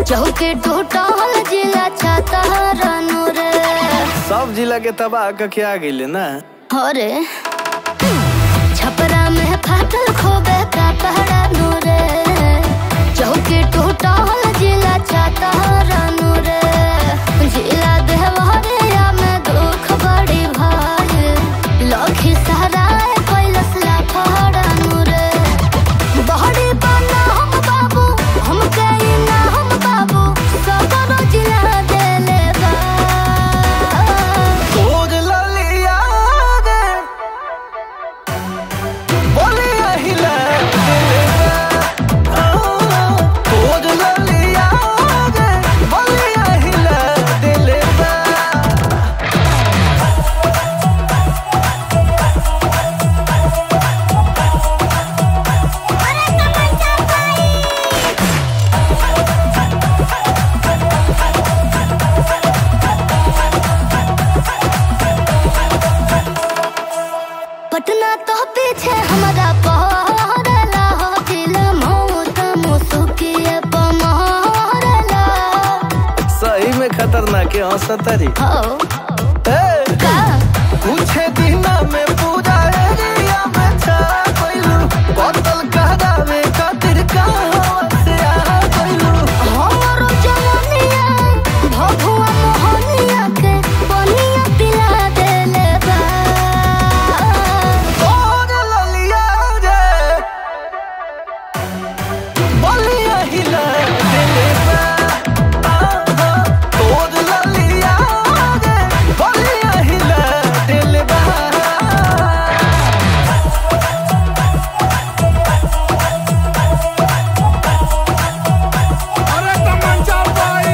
चौके टूटल जिला छाता रानू रे सब जिला के तबाह कके आ गइले ना अरे छपरा में फाटल खोबे का पहरा नूरे चौके टूटल जिला छाता रानू रे जिला देवरिया में दुख बड़ी भाई लखी सराय कैलस ला पहरा नूरे बहरी बना हम बाबू हम कहीं ना हम बाबू सदर जिला देले बा खोज ललिया गे बोलिया हिला दिलवा खोज ललिया गे बोलिया हिला दिलवा पटना तो पीछे हमारा पहरला हो दिल मौत मुसुकिए पमहरला सही में खतरनाक है हंसतरी हो ए का कुछ दिना में पूरा एरिया में छा गइलू बोतल कहदावे खातिर कहाँ से आ गइलू हमरो जवानिया भभुआ मोहनिया के बनिया पिला देले बा खोज ललिया रे बोलिया हिला दिलवा आहा खोज ललिया रे बोलिया हिला दिलवा अरे तमंचा भाई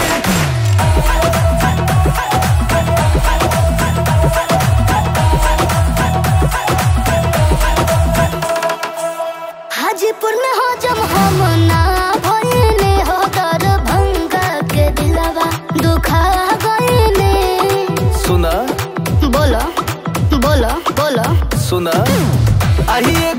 हाजीपुर में हो जब हम ना भइले हो दरभंगा के दिलवा दुखा गइले सुना बोलो बोलो बोलो सुना आही एक